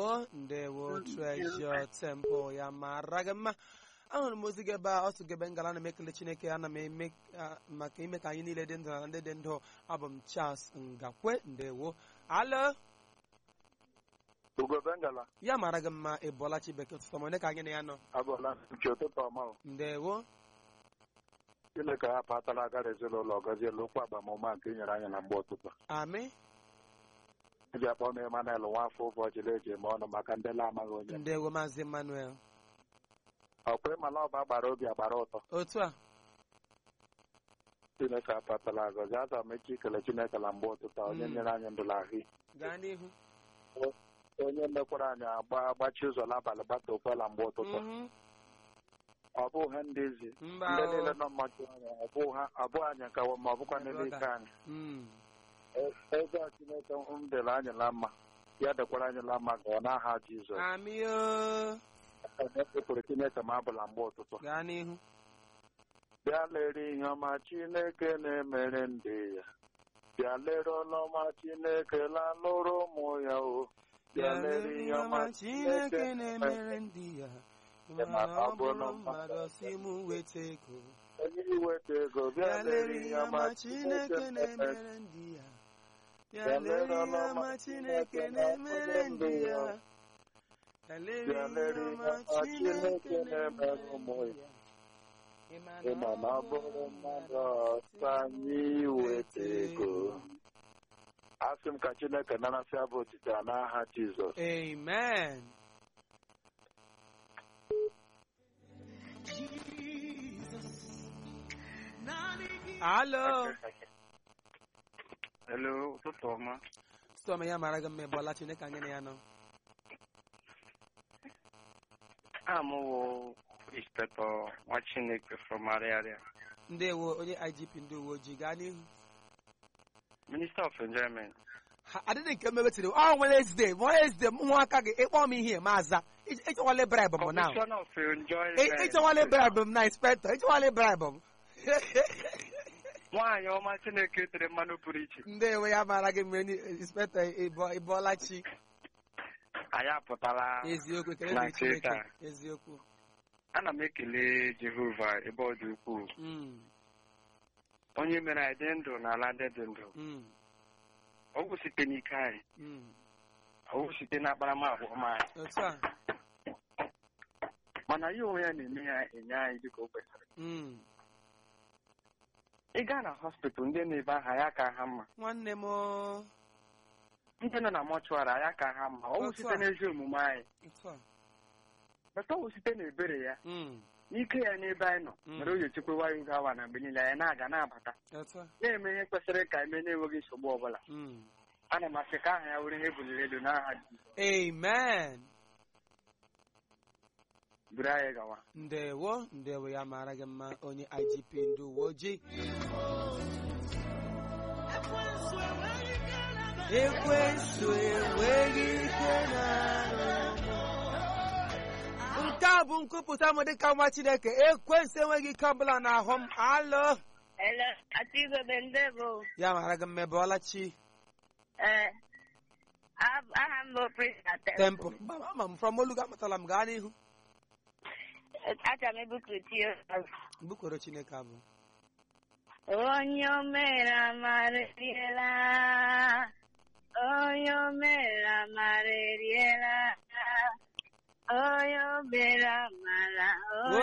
ndewo ndewo treasure temple ya mara gị mma ahụrụ m ozi gị ebe a otu gebe ngala na m ekele chineke ana m eme ah, maka ime ka anyị niile dị ndụ na ndị dị ndụ abụ m charles ngakwe ndewo alo ugo bengala ya mara gị mma ịbụọla chibeke ụtụtụ ma onye ka anyị na ya nọ abụọla nke ụtụtụ ọma o. ndewo chineke ya patala agara ezinụlọ gọziela okwu agbamume nke inyere anyị na mgbe ụtụtụ amị eji akpọ m Emmanuel nwafọ ụbọchị eji eme ọnụ maka ndị la-amaghị onye ndewo maazị emmanuel ọkwa ịmala ọba gbara obi agbara ụtọ otu a chineke apatala agọzi aza m echi ikele chineke na mgbe ụtụtụ a, onye Mm. nyere anyị ndụ na ahụ gaa n'ihu onye mekwara anyị agba agbachi ụzọ n'abalị gbata okwela mgbe ụtụtụ Mhm. ọ bụghị ndị ezi mba ndị o. niile nọ mmachi anya ọ bụghị ha- ọ bụghị anyị nkawo ma ọ bụkwa n'ebe ike anyị Mm. eze a chineke m dere anyị na mma ya dekwara anyị na mma ka ọ n'aha jizọs amị o ekwere chineke ma abụla mgbe ụtụtụ gaa n'ihu bịa lere ihe ọma chineke na-emere ndị ya bịa lere ọlụ ọma chineke lalụrụ ụmụ ya o bịa lere ihe ọma chineke na-emere ndị ya mana ọ bụrụ mmadụ si m weta ego onye iweta ego bịa lere ihe ọma chineke na-emere ndị ya bịa lere ihe ọma chineke na-emere ndị ya bịa lere bịa ihe lere ihe ọma ọma chineke chineke na-emere na-emere ụmụ ndị ya ya ịma na ọ bụrụ mmadụ ọsọ anyị iweta ego asị m ka chineke narasị abụ otite a n'aha jizọs amen alo Hello, ụtụtụ ọma. stọm ya mara gị mma ịbụọla chineke anyị na ya nọ Amụwo Inspector nwa Chineke from Ariaria. ndewo onye igp ndị uwe ojii gaa n'ihu Minister of Enjoyment. Ha- adịghị nke mewetiri ọ Wednesday Wednesday ụmụaka gị ịkpọ m ihe ma aza Ị- ịchọwala bribe m na Commission of Enjoyment. ịchọwala bribe m na inspector ịchọwala bribe m Nwaanyị ọma Chineke tere mmanụ pụrụ iche. ndewo ya mara gị mgbe inspector ịbọ- ịbọọla chi Anyị apụtala eziokwu ekele na dịrị chineke Twitter. eziokwu Ana m ekele Jehova ebe ọ dị ukwuu. Mm, Onye mere anyị dị ndụ n'ala ndị dị ndụ. mm, Ọ bụ site n'ike anyị. mm. Ọ bụ site n'akparamagwa ọma anyị. otu a Mana ya onwe ya na-eme ya enye anyị dịka o kwesịrị. Mm. Ị gaa na hospital ndị na-ebe aha ya ka ha mma. nwanne m o. ndị nọ na mọchụarị anya ka ha mma ọ bụ Otu site a. n'ezi omume anyị otu a bata ọ bụ site n'ebere ya Mm, n'ike ya n'ebe anyị nọ Mm. mere o ji echekwawa ya oge awa na mgbe niile anyị na-aga na-abata otu a na-eme ihe kwesịrị ka eme na-enweghị nsogbu ọbụla Mm. ana m asị ka aha ya were ihe buliri elu n'aha Jizọs amen buru anyị gawa ndewo ndewo ya mara gị mma onye igp ndị uwe ojii ekwensu enweghị ike na nke a bụ nkwupụta m dịka nwa chineke ekwensu enweghị ike ọbụla n'ahụ m alụ Hello, Atigo Bendebo. ya mara gị mma ebe ọlachi Eh, ab- aha m bụ Prista tempụl ama m from olu amatala m gaa n'ihu Acha m ebukuti mbukworo chineke abụ onye o mere amara eriela onye o mere amara eriela onye o mere amara